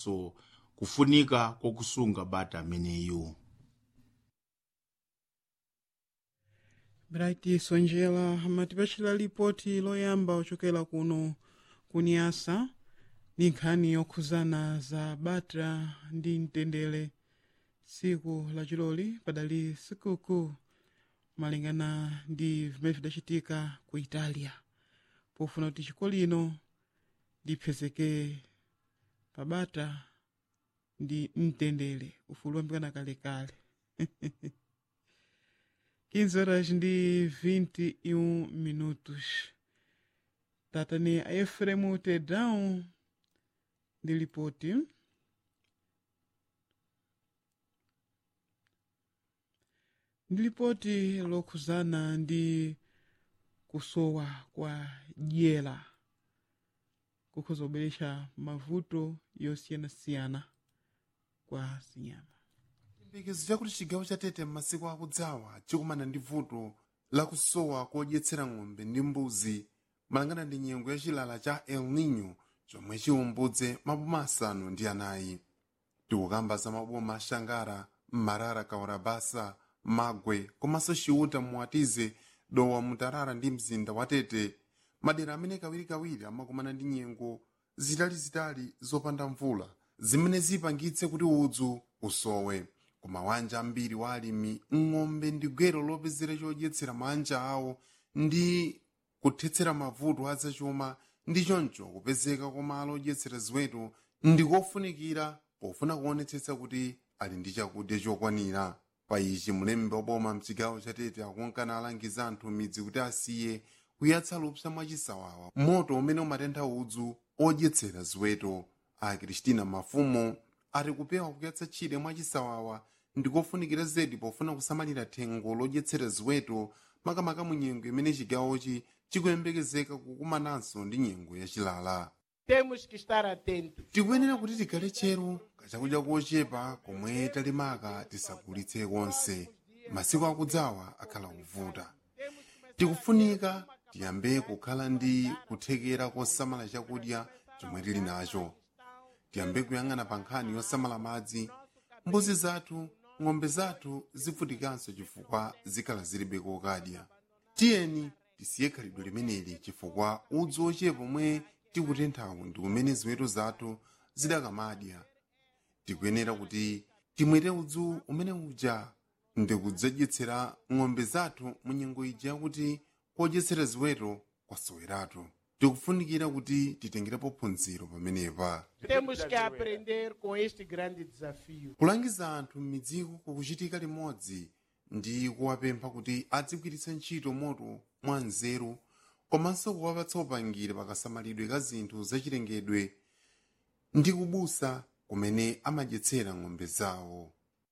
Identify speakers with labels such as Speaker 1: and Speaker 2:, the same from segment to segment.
Speaker 1: so kufunika kokusunga bata ameneyu
Speaker 2: bright sonjera amatipachira lipoti loyamba ochokera kuno kuniasa ndi nkhani yokhuzana za bata ndi mtendere tsiku lachiloli padali sikukuu malingana ndi vimene vidachitika ku italia pofuna kuti chiko lino lipezeke pabata ndi mtendere ufulu wambikana kalekale 15 horas ndi 21 minutos tatani a efremu tedão ndi lipoti ndi lipoti lokhuzana ndi kusowa kwa dyera kukhoza kubweretsa mavuto yosiyanasiyana kwa zinyama
Speaker 3: chiyembekezo chakuti chigawo cha tete m'masiku akudzawa chikumana ndi vuto lakusowa kodyetsera ng'ombe ndi mbuzi malingana ndi nyengo ya chilala cha el nino chomwe chiwumbudze maboma asanu ndi anayi tikukamba za maboma ashangara mmarara kaurabasa magwe komanso chiuta muwatize dowa mutarara ndi mzinda wa tete madera amene kawirikawiri amakumana ndi nyengo zitalizitali zopanda mvula zimene zipangitse kuti udzu usowe ku mawanja ambiri wa alimi ng'ombe ndi gwero lopezera chodyetsera manja awo ndi kuthetsera mavuto azachuma ndi choncho kupezeka kwa malo odyetsera ziweto ndi kofunikira pofuna kuonetsetsa kuti ali ndi chakudya chokwanira pa ichi mulembe waboma mchigawo chatete akunkana alangiza anthu midzi kuti asiye kuyatsa lupsa mwachisawawa moto umene umatentha udzu odyetsera ziweto a kristina mafumo ari kupewa kuyatsa tchire mwachisawawa ndikofunikira zedi pofuna kusamalira thengo lodyetsera ziweto makamaka mu nyengo imene chigawochi chikuyembekezeka kukumananso ndi nyengo yachilala
Speaker 4: Temos que estar atentos.
Speaker 3: tikuyenera kuti tikhale tcheru kachakudya kochepa komwe talimaka tisagulitse konse masiku akudzawa akhala kuvuta tikufunika tiyambe kukhala ndi kuthekera kosamala chakudya chomwe tili nacho tiyambe kuyang'ana pa nkhani yosamala madzi mbuzi zathu ng'ombe zathu zivutikanso chifukwa zikhala zilibe kokadya tiyeni tisiye khalidwe limeneli chifukwa udzu ochepa omwe tikutenthawu ndi kumene ziweto zathu zidakamadya tikuyenera kuti timwere udzu umene uja ndi kudzadyetsera ng'ombe zathu mu nyengo ija yakuti kodyetsera ziweto kwasoweratu tikufunikira kuti titengerepo phunziro pamenepa
Speaker 4: Temos que aprender com este grande desafio.
Speaker 3: kulangiza anthu m'midziko kukuchitika limodzi ndi kuwapempha kuti adzigwiritsa ntchito moto mwa nzeru komanso kuwapatsa upangiri pakasamalidwe ka zinthu zachilengedwe ndi kubusa kumene amadyetsera ng'ombe zawo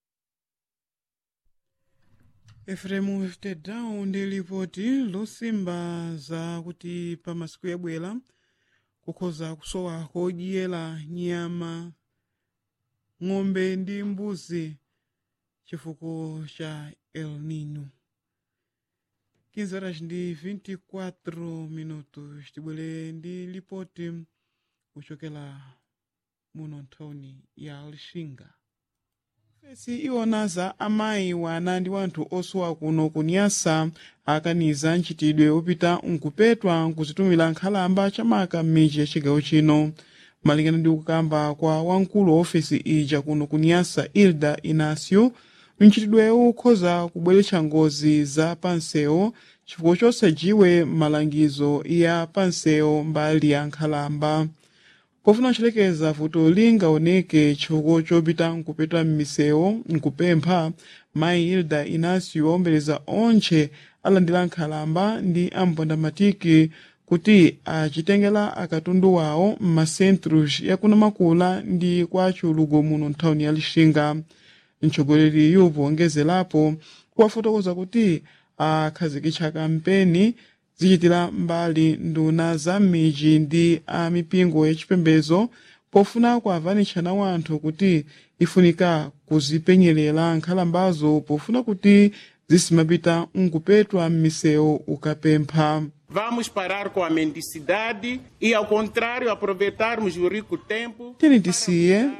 Speaker 2: efremu tedão ndi lipoti losimba za kuti pa masiku yabwera kukhoza kusowa kodyera nyama ng'ombe ndi mbuzi chifukwa cha el nino 15 horas ndi 24 minutos tibwere ndi lipoti kuchokera muno nthawini ya lixinga fesi iwona za amayi wana ndi wanthu osowa kuno kunyasa akaniza ntchitidwe opita nkupetwa nkuzitumira nkhalamba chamaka m'midzi ya chigawo chino malingana ndi kukamba kwa wamkulu wa ofesi ija kuno kunyasa ilda inacio ntchitidwewu ukhoza kubweretsa ngozi za pansewo chifukwa chosajiwe malangizo ya pansewo mbali ya nkhalamba pofuna kuchelekeza vuto lingaoneke chifukwa chopita nkupetwa m'misewu nkupempha mayi hilda inacio waombeleza onche alandira nkhalamba ndi ampondamatiki kuti achitengera akatundu wawo m'masentros yakunamakula ndi kwa chiulugo muno nthawini ya lixinga mtsogoleri yupo ongezerapo kuwafotokoza kuti akhazikitsa kampeni zichitira mbali nduna za m'midzi ndi a mipingo yachipembedzo pofuna kuavanitshana wanthu kuti ifunika kuzipenyerera nkhalambazo pofuna kuti zisimapita nkupetwa m'misewu ukapempha
Speaker 4: Vamos parar com a mendicidade e, ao contrário, aproveitarmos o rico tempo
Speaker 2: tiyeni tisiye